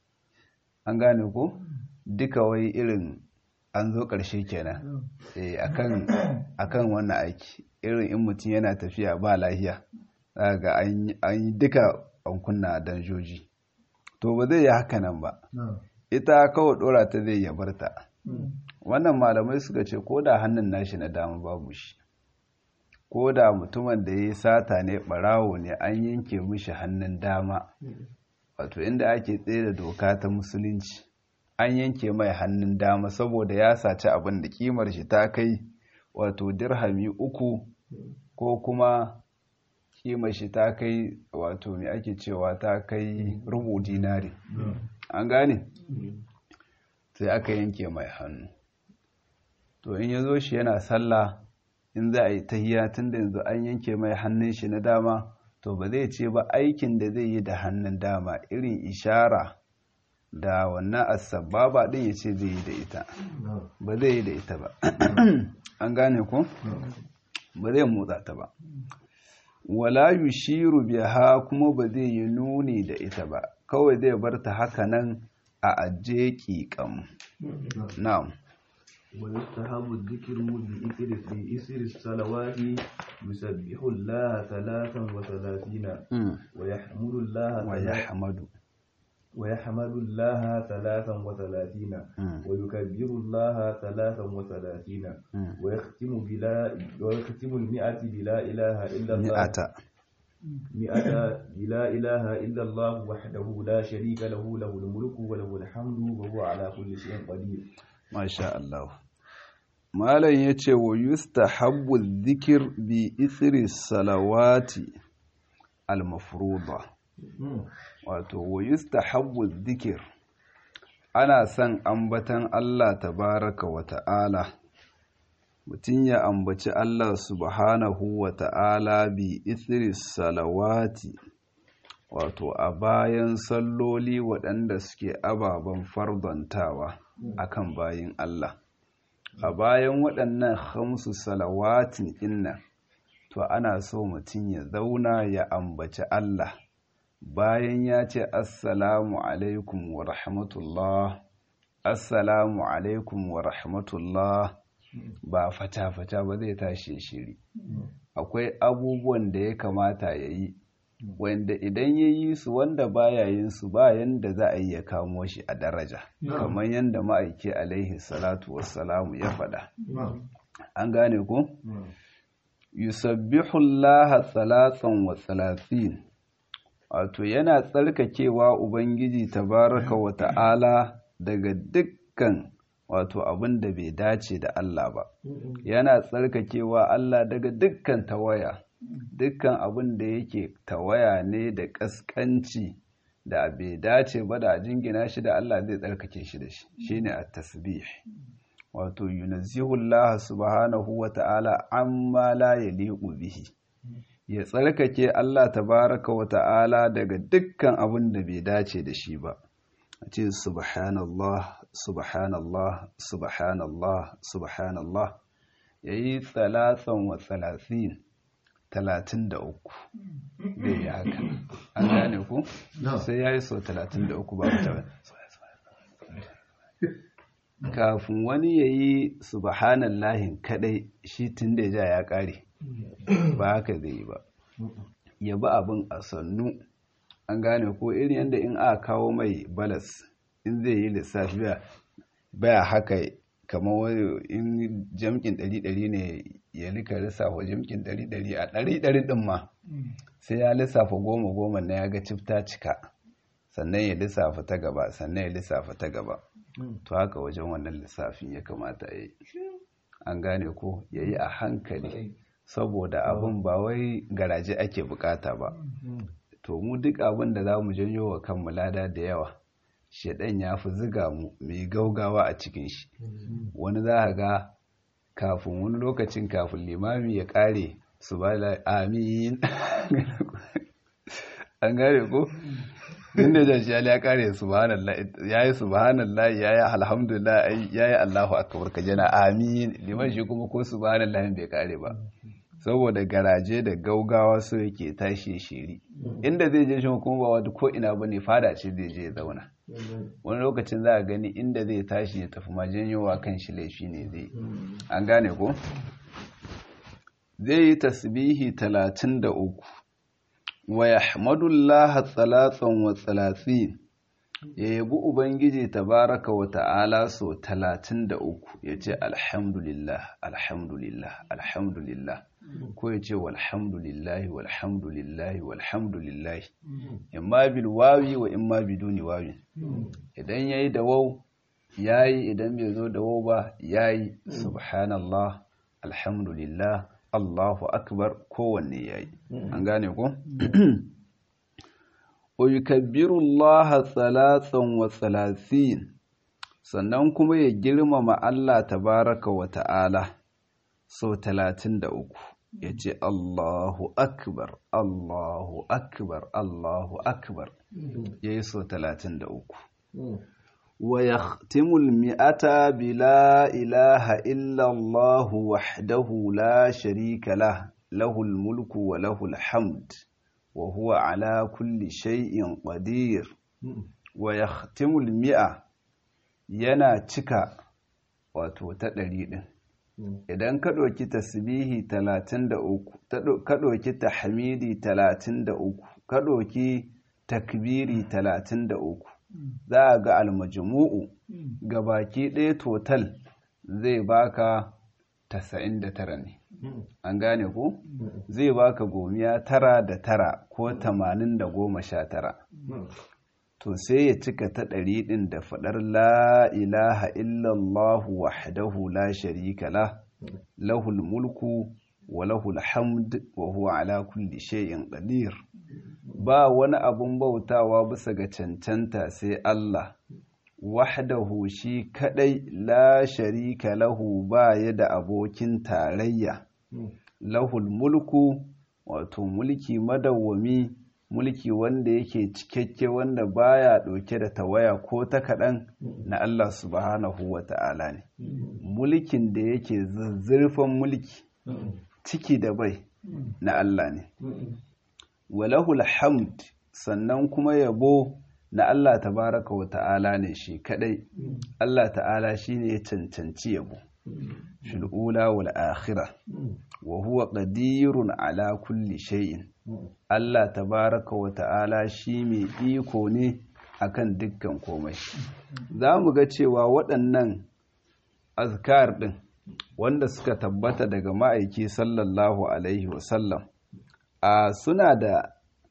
an gane ko duka wai irin an zo ƙarshe kenan eh akan akan wannan aiki irin in mutum yana tafiya ba lahiya daga an yi duka an kunna danjoji to ba zai yi haka nan ba ita kawai ɗora ta zai ya barta wannan malamai suka ce ko da hannun nashi na dama babu shi ko da mutumin da ya yi sata ne barawo ne an yanke mishi hannun dama wato inda ake tsaye da doka ta musulunci an yanke mai hannun dama saboda ya saci abin da kimar shi ta kai wato dirhami uku ko kuma kimar shi ta kai wato mai ake cewa ta kai rubu dinari an gane sai aka yanke mai hannu to in ya zo shi yana sallah in za a yi tahiya tun da yanzu an yanke mai hannun shi na dama to ba zai ce ba aikin da zai yi da hannun dama irin ishara da wannan asababa din ya ce zai yi da ita ba zai yi da ita ba an gane ko ba zai motsa ta ba wala yushiru biha kuma ba zai yi nuni da ita ba kawai zai bar ta haka nan a ajiye ƙiƙam na'am ويستحب الذكر بإثر بإثر الصلوات يسبح الله ثلاثا وثلاثين ويحمد الله ويحمد ويحمد الله ثلاثا وثلاثين ويكبر الله ثلاثا وثلاثين ويختم بلا ويختم المئة بلا إله إلا الله مئة مئة لا إله إلا الله وحده لا شريك له له الملك وله الحمد وهو على كل شيء قدير Masha Allah. Malam ya ce wa yustahabbu dhikr bi ithri salawati al-mafruḍa. Wato wa yustahabbu dhikr ana son ambatan Allah tabaraka wa ta'ala. Mutum ya ambaci Allah subhanahu wa ta'ala bi ithri salawati wato a bayan salloli waɗanda suke ababen fardantawa. akan bayin Allah a bayan waɗannan hamsu salawatin inna to ana so mutum ya zauna ya ambaci Allah bayan ya ce assalamu alaikum wa rahmatullah assalamu alaikum wa rahmatullah ba fata-fata ba zai tashi shiri akwai abubuwan da ya kamata ya yi wanda idan ya yi su wanda baya yin su ba yanda za a yi ya kamo shi a daraja kamar yanda ma'aiki alaihi salatu wassalamu ya faɗa an gane ku yusabbihu Allah salatsan wa salatin wato yana tsarkakewa ubangiji tabaraka wa ta'ala daga dukkan wato abin da bai dace da Allah ba yana tsarkakewa Allah daga dukkan tawaya dukkan abin da yake tawaya ne da ƙasƙanci da bai dace ba da jingina shi da Allah zai tsarkake shi da shi shine at-tasbih wato yunazzihu Allah subhanahu wa ta'ala amma la yaliqu bihi ya tsarkake Allah tabaraka wa ta'ala daga dukkan abin da bai dace da shi ba a ce subhanallah subhanallah subhanallah subhanallah yayi tsalatsan wa tsalasin talatin da uku zai yi haka an gane ku sai ya yi sau talatin da uku ba ta kafin wani ya yi subhanallahin kadai shi tun da ja ya kare ba haka zai yi ba ya bi abin a sannu an gane ko irin yadda in aka kawo mai balas in zai yi lissafi baya haka kamar wani in jamkin ɗari-ɗari ne ya lika lissafa jamkin ɗari-ɗari a ɗari-ɗari ɗin ma sai ya lissafa goma-goma na ya ga cifta cika sannan ya lissafa ta gaba sannan ya lissafa ta gaba to haka wajen wannan lissafin ya kamata ya yi an gane ko ya yi a hankali saboda abin ba wai garaje ake bukata ba to mu duk abin da za mu janyo wa kanmu lada da yawa shaɗan ya fi ziga mu mai gaugawa a cikin shi wani za a ga kafin wani lokacin kafin limami ya ƙare su ba da amin an gane ko inda jan shi ya ƙare subhanallah ya yi subhanallah ya yi alhamdulillah ya yi allahu akbar ka jana amin liman shi kuma ko subhanallah bai ƙare ba saboda garaje da gaugawa so yake tashi shiri inda zai je shi kuma ba wata ko ina bane fada ce zai je ya zauna wani lokacin za a gani inda zai tashi ya tafi majanyowa kan shi laifi ne zai an gane ko zai yi tasbihi talatin da uku wa yahmadullaha tsalatsan wa tsalatsin ya yabi ubangiji tabaraka wa ta'ala so talatin da uku ya ce alhamdulillah alhamdulillah alhamdulillah ko ya ce walhamdulillahi walhamdulillahi walhamdulillahi imma bil wawi wa imma biduni wawi idan yayi da waw yayi idan bai zo da waw ba yayi subhanallah alhamdulillah Allahu akbar kowanne yayi an gane ko wa yukabbiru Allah thalathan wa thalathin sannan kuma ya girmama Allah tabaraka wa ta'ala so talatin da uku ya ce Allahu akbar Allahu akbar Allahu akbar ya yi so talatin da uku wa ya timul mi'ata bi la ilaha illallahu wahdahu la sharika lah lahul mulku wa lahul hamd wa huwa ala kulli shay'in qadir wa ya timul mi'a yana cika wato ta ɗari ɗin idan ka ɗauki tasbihi talatin da uku ka ɗauki tahmidi talatin da uku ka ɗauki takbiri talatin da uku za a ga almajmu'u ga baki ɗaya total zai baka tasa'in da tara ne an gane ko zai baka gomiya tara da tara ko tamanin da goma sha tara to sai ya cika ta ɗari ɗin da faɗar la ilaha illallahu wahdahu la sharika la lahul mulku wa lahul hamd wa huwa ala kulli shay'in qadir ba wani abun bautawa bisa ga cancanta sai Allah wahdahu shi kadai la sharika lahu ba ya da abokin tarayya lahul mulku wato mulki madawwami mulki wanda yake cikakke wanda baya ɗauke da tawaya ko ta kaɗan na Allah subhanahu wa ta'ala ne mulkin da yake zurfan mulki ciki da bai na Allah ne walahul hamd sannan kuma yabo na Allah tabaraka wa ta'ala ne shi kadai Allah ta'ala shine ya cancanci yabo fil ula wal akhirah wa huwa qadirun ala kulli shay'in Allah tabaraka wa ta'ala shi mai iko ne akan dukkan komai za mu ga cewa waɗannan azkar ɗin wanda suka tabbata daga ma'aiki sallallahu alaihi wasallam a suna da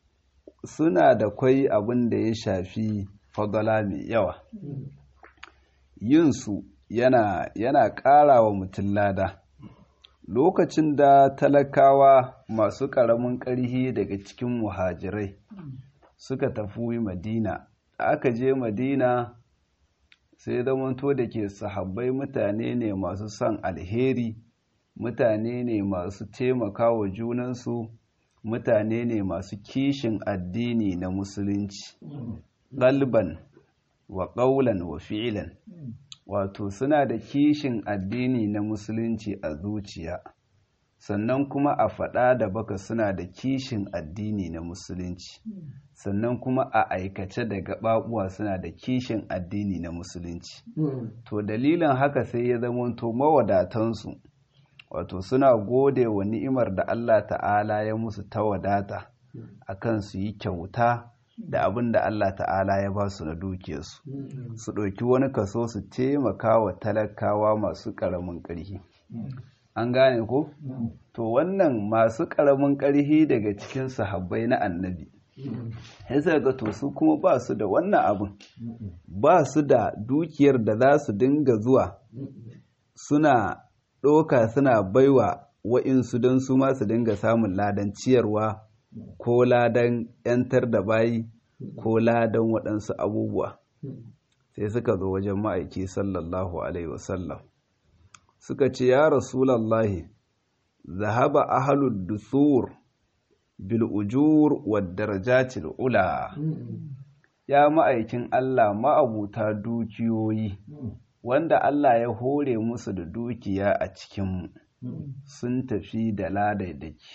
suna da kwai abin da ya shafi fadala mai yawa yinsu yana yana ƙara wa mutum lada lokacin da talakawa masu ƙaramin ƙarhi daga cikin muhajirai suka tafi madina da aka je madina sai zamanto da ke sahabbai mutane ne masu son alheri mutane ne masu taimaka wa junansu mutane ne masu kishin addini na musulunci galban wa ƙaulan wa fi'ilan wato suna da kishin addini na musulunci a zuciya sannan kuma a faɗa da baka suna da kishin addini na musulunci sannan kuma a aikace da gaɓaɓuwa suna da kishin addini na musulunci to dalilin haka sai ya zamanto mawadatansu wato suna gode wa ni'imar da Allah ta'ala ya musu ta wadata akan su yi kyauta da abin da Allah ta'ala ya ba su na dukiyarsu su ɗauki wani kaso su taimaka wa talakawa masu ƙaramin ƙarfi an gane ko to wannan masu ƙaramin ƙarfi daga cikin sahabbai na annabi sai ga to su kuma ba su da wannan abin ba su da dukiyar da za su dinga zuwa suna ɗoka suna baiwa wa'insu don su ma su dinga samun ladan ciyarwa ko ladan 'yantar da bayi ko ladan waɗansu abubuwa sai suka zo wajen ma'aiki sallallahu alaihi wasallam suka ce ya rasulallahi zahaba ahalud dusur bil ujur wad darajatil ula ya ma'aikin Allah ma'abuta dukiyoyi wanda Allah ya hore musu da dukiya a cikinmu sun tafi da ladaidaki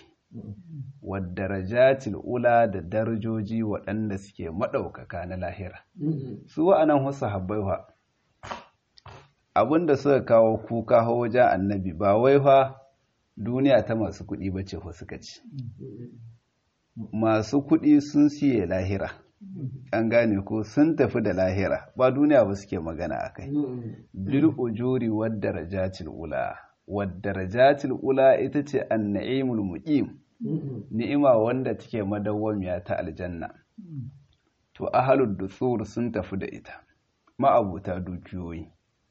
wadarajatil ula da darajoji waɗanda suke maɗaukaka na lahira su wa'anan wasu habbaiwa abinda suka kawo kuka wajen annabi ba wai fa duniya ta masu kuɗi ba ce suka ci masu kuɗi sun siye lahira an gane ko sun tafi da lahira ba duniya ba suke magana a kai bil ujuri wadda rajatil ula wadda rajatil ula ita ce an na'imul muqim ni'ima wanda take madawwamiya ta aljanna to ahalud dusur sun tafi da ita ma'abuta dukiyoyi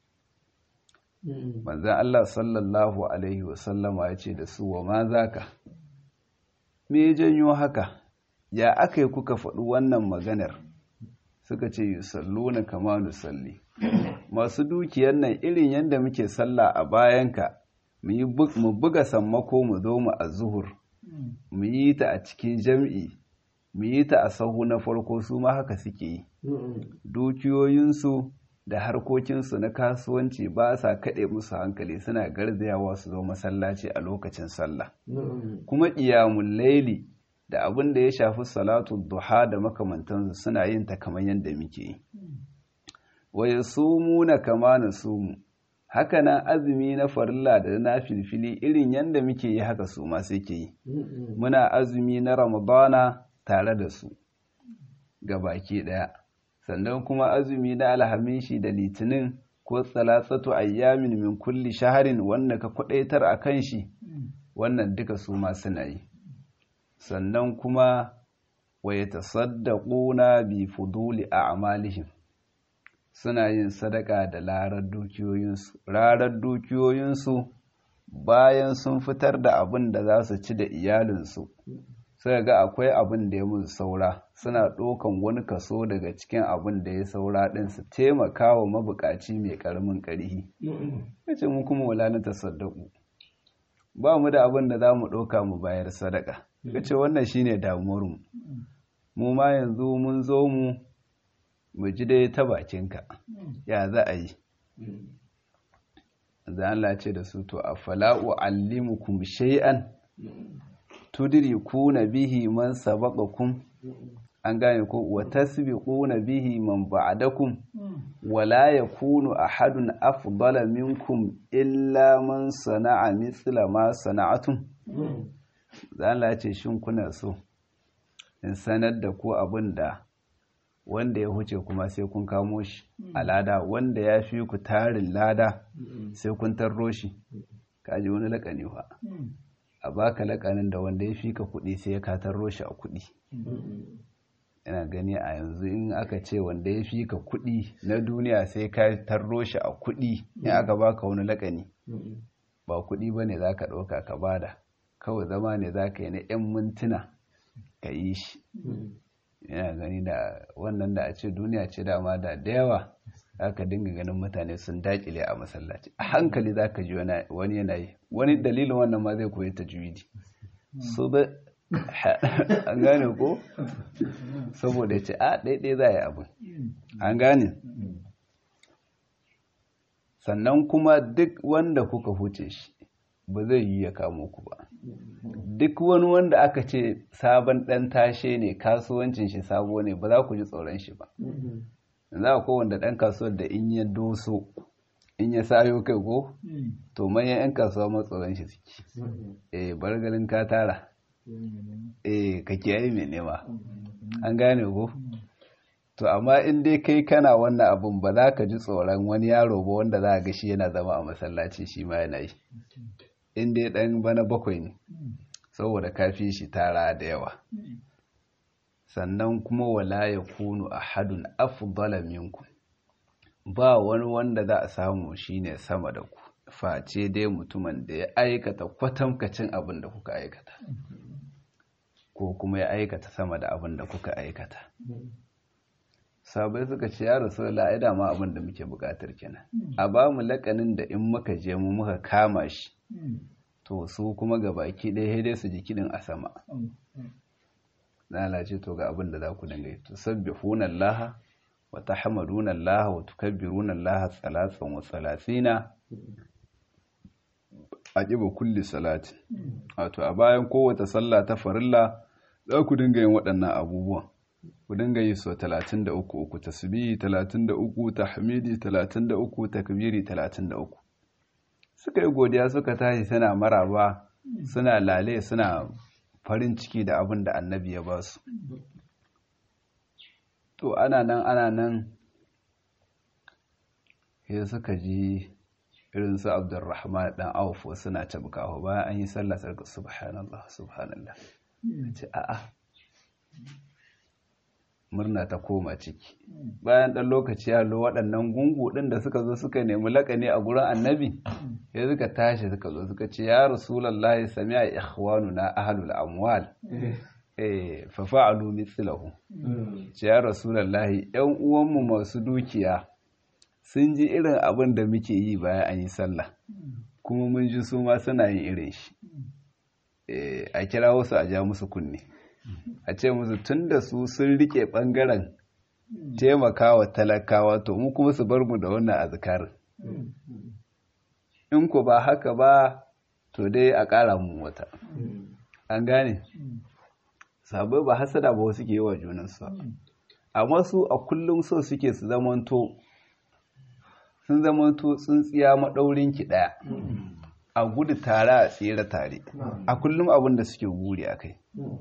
manzan Allah sallallahu alaihi wasallama ya ce da su wa ma zaka me janyo haka ya aka yi kuka faɗi wannan maganar suka ce yi sallo na kama nusalli masu dukiyar nan irin yadda muke sallah a bayanka mu buga sammako mu zo mu a zuhur mu yi ta a cikin jam'i mu yi ta a sahu na farko su ma haka suke yi dukiyoyinsu da harkokinsu na kasuwanci ba sa kaɗe musu hankali suna garzayawa su zo masallaci a lokacin sallah kuma ƙiyamun laili da abin da ya shafi salatu duha da makamantansu suna yin ta kamar yadda muke yi waye sumu na kama na sumu haka nan azumi na farilla da na filfili irin yadda muke yi haka su ma suke yi muna azumi na ramadana tare da su ga baki ɗaya sannan kuma azumi na alhamishi da litinin ko tsalatsatu ayyamin min kulli shaharin wanda ka kwadaitar a kan shi wannan duka su ma suna yi sannan kuma wa yatasaddaquna bi fuduli a'malihim suna yin sadaka da larar dukiyoyinsu rarar dukiyoyinsu bayan sun fitar da abin da za su ci da iyalinsu sai ga akwai abin da ya musu saura suna ɗaukan wani kaso daga cikin abin da ya saura ɗin su taimaka wa mabukaci mai ƙaramin ƙarhi yace mu kuma wala na tasaddaku ba mu da abin da za mu ɗauka mu bayar sadaka yace wannan shine damuwarmu mu ma yanzu mun zo mu mu ji dai ta bakinka ya za a yi zan Allah ce da su to afala'u allimukum shay'an tudrikuna bihi man sabaqakum an gane ko wa tasbiquna bihi man ba'dakum wa la yakunu ahadun afdala minkum illa man sana'a mithla ma sana'atum zan Allah ce shin kuna so in sanar da ku abinda wanda ya huce kuma sai kun kamo shi a lada wanda ya fi ku tarin lada sai kun tarro shi kaji wani lakani fa a baka lakanin da wanda ya fi ka kuɗi sai ya katarro shi a kuɗi ina gani a yanzu in aka ce wanda ya fi ka kuɗi na duniya sai ka tarro shi a kuɗi in aka baka wani lakani ba kuɗi ba ne za ka ɗauka ka bada kawai zama ne za ka yi na 'yan mintuna ka yi shi yana gani da wannan da a ce duniya ce dama da da yawa za ka dinga ganin mutane sun daƙile a masallaci a hankali za ka ji wani yana yi wani dalilin wannan ma zai koyi ta juwidi su ba an gane ko saboda ce a ɗaiɗai za a yi abin an gane sannan kuma duk wanda kuka huce shi ba zai yi ya kamo ku ba duk wani wanda aka ce sabon ɗan tashe ne kasuwancin shi sabo ne ba za ku ji tsoron shi ba za a kowanda ɗan kasuwar da in ya doso in ya sayo kai ko to manyan 'yan kasuwa matsoron shi suke eh bargalin ka tara eh ka kiyaye mai nema an gane ko to amma in dai kai kana wannan abun ba za ka ji tsoron wani yaro ba wanda za a ga shi yana zama a masallaci shi ma yana yi in dai dan bana bakwai ne saboda kafi shi tara da yawa sannan kuma wala ya kunu ahadun afdala minkum ba wani wanda za a samu shine sama da ku face dai mutumin da ya aikata kwatamkacin abin da kuka aikata ko kuma ya aikata sama da abin da kuka aikata sabai suka ce ya rasu la'ida ma abin da muke bukatar kenan a ba mu lakanin da in muka je mu muka kama shi to su kuma ga baki ɗaya dai su ji kiɗin a sama lalace to ga abin da za ku dinga yi to sabbihuna Allah wa tahmaduna Allah wa tukabbiruna Allah salatan wa salatina a ƙiba kulli salati wato a bayan kowace sallah ta farilla za ku dinga yin waɗannan abubuwan ku dinga yi so 33 uku tasbihi 33 tahmidi 33 takbiri 33 suka yi godiya suka tashi suna maraba suna lale suna farin ciki da abin da annabi ya ba su to ana nan ana nan sai suka ji irin su abdurrahman dan auf suna tabkawa bayan an yi sallah sarka subhanallah subhanallah ce a'a murna ta koma ciki bayan ɗan lokaci ya lo waɗannan gungu ɗin da suka zo suka nemi laƙani a gurin annabi ya suka tashi suka zo suka ce ya rasulallahi sami'a ikhwanuna ahlul amwal eh fa fa'alu mithlahu ce ya rasulallahi ƴan uwanmu masu dukiya sun ji irin abin da muke yi bayan an yi sallah kuma mun ji su ma suna yin irin shi a kira wasu a ja musu kunne a ce musu tun da su sun rike ɓangaren taimakawa talakawa to mu kuma su bar mu da wannan azkarin in ku ba haka ba to dai a ƙara mu wata an gane sabai ba hasada ba wasu ke yi wa junansu amma su a kullum so suke su zamanto sun zamanto tsintsiya maɗaurin ki ɗaya a gudu tare a tsere tare a kullum abin da suke guri a kai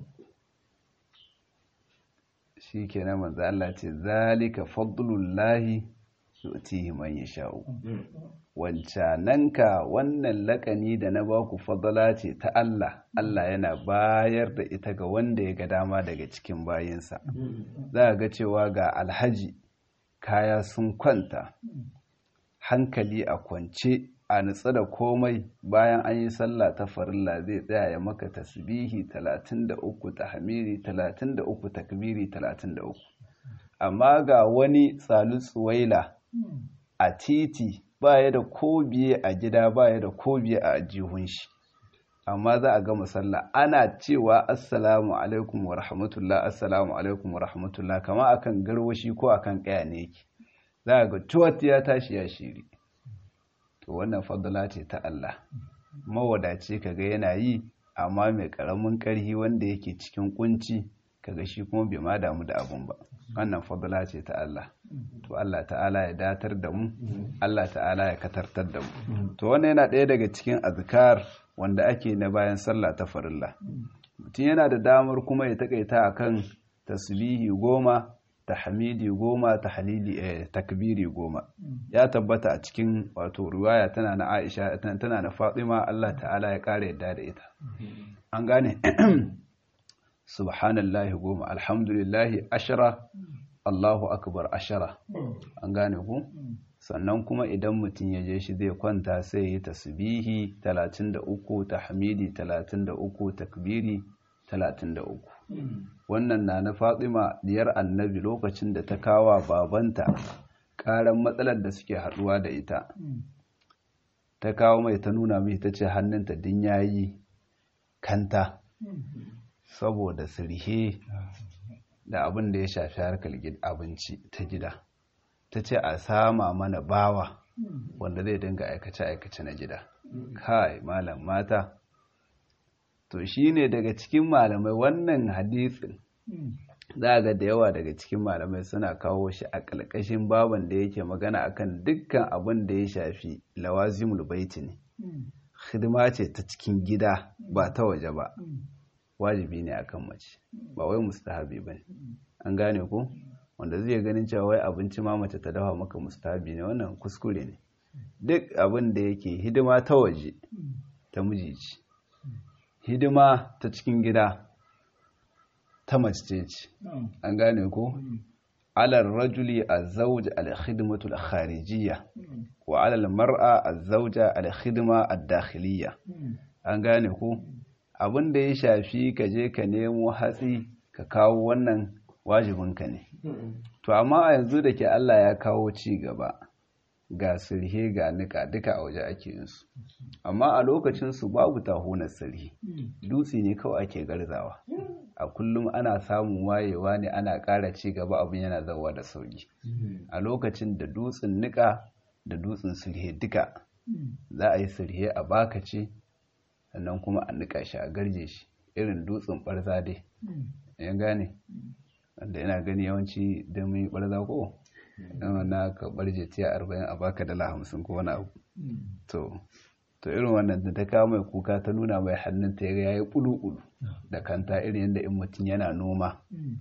shi ke na manzo Allah ce zalika fadlullahi yu'tihi man yasha'u wancananka wannan lakani da na baku fadala ce ta Allah Allah yana bayar da ita ga wanda ya ga dama daga cikin bayinsa za ga cewa ga alhaji kaya sun kwanta hankali a kwance a nutsa da komai bayan an yi sallah ta farilla zai tsaya ya maka tasbihi 33 tahmidi 33 takbiri 33 amma ga wani tsalu tsuwaila a titi baya da ko biye a gida baya da ko biye a ajihun shi amma za a gama sallah ana cewa assalamu alaikum wa rahmatullah assalamu alaikum wa rahmatullah kama akan garwashi ko akan kaya ne yake za a ga tuwat ya tashi ya shiri to wannan fadala ce ta Allah mawadaci kaga yana yi amma mai karamin karhi wanda yake cikin kunci kaga shi kuma bai ma damu da abun ba wannan fadala ce ta Allah to Allah ta'ala ya datar da mu Allah ta'ala ya katartar da mu to wannan yana ɗaya daga cikin azkar wanda ake na bayan sallah ta farilla mutum yana da damar kuma ya takaita akan tasbihi goma tahmidi goma tahlili eh, takbiri goma ya tabbata a cikin wato riwaya tana na Aisha tana na Fatima Allah ta'ala ya kare yadda da ita an gane subhanallahi goma alhamdulillahi ashara Allahu akbar ashara an gane ku sannan kuma idan mutum ya je shi zai kwanta sai ya yi tasbihi 33 tahmidi 33 takbiri 33 wannan na na Fatima diyar Annabi lokacin da ta kawa babanta karan matsalar da suke haduwa da ita ta kawo mai ta nuna mai ta ce hannunta din yayi kanta saboda sirhe da abin da ya shafi harkar abinci ta gida ta ce a sama mana bawa wanda zai dinga aikace-aikace na gida kai malam mata to shine daga cikin malamai wannan hadisin za ga da yawa daga cikin malamai suna kawo shi a ƙalƙashin baban da yake magana akan dukkan abin da ya shafi lawazimul baiti ne hidima ce ta cikin gida ba ta waje ba wajibi ne akan mace ba wai mustahabi bane an gane ko wanda zai ganin cewa wai abinci ma mace ta dafa maka mustahabi ne wannan kuskure ne duk abin da yake hidima ta waje ta miji ce hidima ta cikin gida ta mace ce an gane ko alal rajuli azawj al-khidmatu al-kharijiyya wa alal mar'a azawja al-khidma ad-dakhiliyya an gane ko abin da ya shafi ka je ka nemo hatsi ka kawo wannan wajibinka ne to amma a yanzu da ke Allah ya kawo ci gaba ga sirhe ga nika duka a waje ake yin su amma a lokacin su babu tahunar sirhe dutse ne kawai ake garzawa a kullum ana samun wayewa ne ana ƙara ci gaba abin yana zawa da sauki a lokacin da dutsen nika da dutsen sirhe duka za a yi sirhe a baka ce sannan kuma a nika shi a garje shi irin dutsen barza dai yan gane wanda yana gani yawanci don mun yi barza ko na ka barje tiya arba'in a baka dala hamsin ko wani abu to to irin wannan da ta kawo mai kuka ta nuna mai hannun ta ya yi ƙulu da kanta irin yadda in mutum yana noma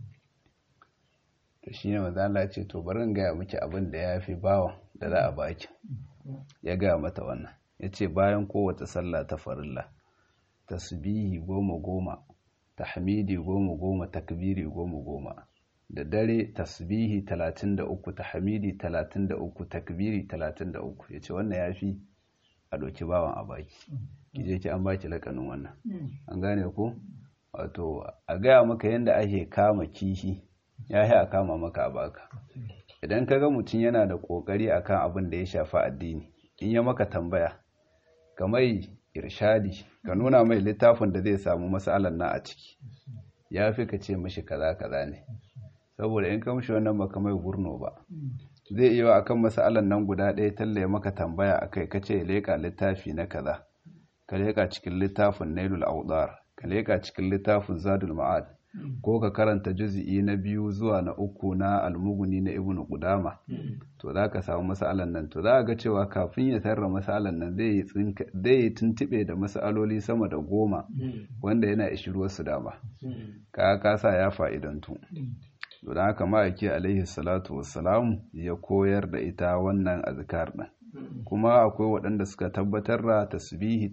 to shi ne maza ce to bari in gaya miki abin da ya fi bawa da za a baki ya gaya mata wannan ya ce bayan kowace sallah ta farilla tasbihi goma goma tahmidi goma goma takbiri goma goma da dare tasbihi 33 tahmidi 33 takbiri 33 yace wannan yafi a doki bawan a baki kije ki an baki lakanin wannan an gane ko wato a gaya maka yadda ake kama kishi ya yi a kama maka a baka idan ka ga mutum yana da kokari akan abin da ya shafi addini in ya maka tambaya ka mai irshadi ka nuna mai littafin da zai samu matsalan na a ciki ya fi ka ce mashi kaza kaza ne saboda in ka mishi wannan baka mai gurno ba zai iya akan matsalan nan guda ɗaya talle maka tambaya akai ka ce leka littafi na kaza ka leka cikin littafin nailul audar ka leka cikin littafin zadul ma'ad ko ka karanta juzi'i na biyu zuwa na uku na almuguni na ibnu qudama to za ka samu masalan nan to za ga cewa kafin ya tarra masalan nan zai yi tuntube da masaloli sama da goma wanda yana ishiruwar su dama ka kasa ya fa'idantu to da haka ma'aiki alaihi salatu wassalamu ya koyar da ita wannan azkar din kuma akwai waɗanda suka tabbatar da tasbihi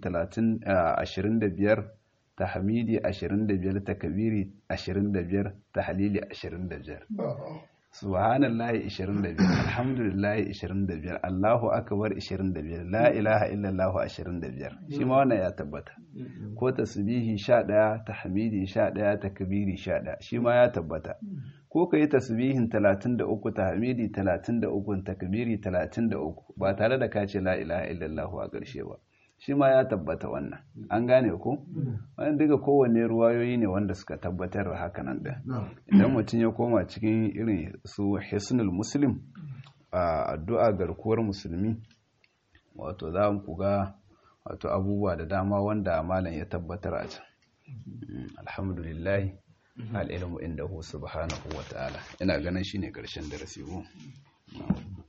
25 tahmidi 25 takbiri 25 tahlili 25 subhanallahi 25 alhamdulillahi 25 allahu akbar 25 la ilaha illallah 25 shi ma wannan ya tabbata ko tasbihi 11 tahmidi 11 takbiri 11 shi ma ya tabbata ko ka yi tasbihin 33 tahmidi 33 takbiri 33 ba tare da ka ce la ilaha illallah a ƙarshe ba shi ma ya tabbata wannan an gane ko wannan duka kowanne ruwayoyi ne wanda suka tabbatar da hakanan da idan mutum ya koma cikin irin su hisnul muslim a addu'a garkuwar musulmi wato za mu ga wato abubuwa da dama wanda malam ya tabbatar a can alhamdulillah al'ilmu inda hu subhanahu wa ta'ala ina ganin shine karshen darasi ko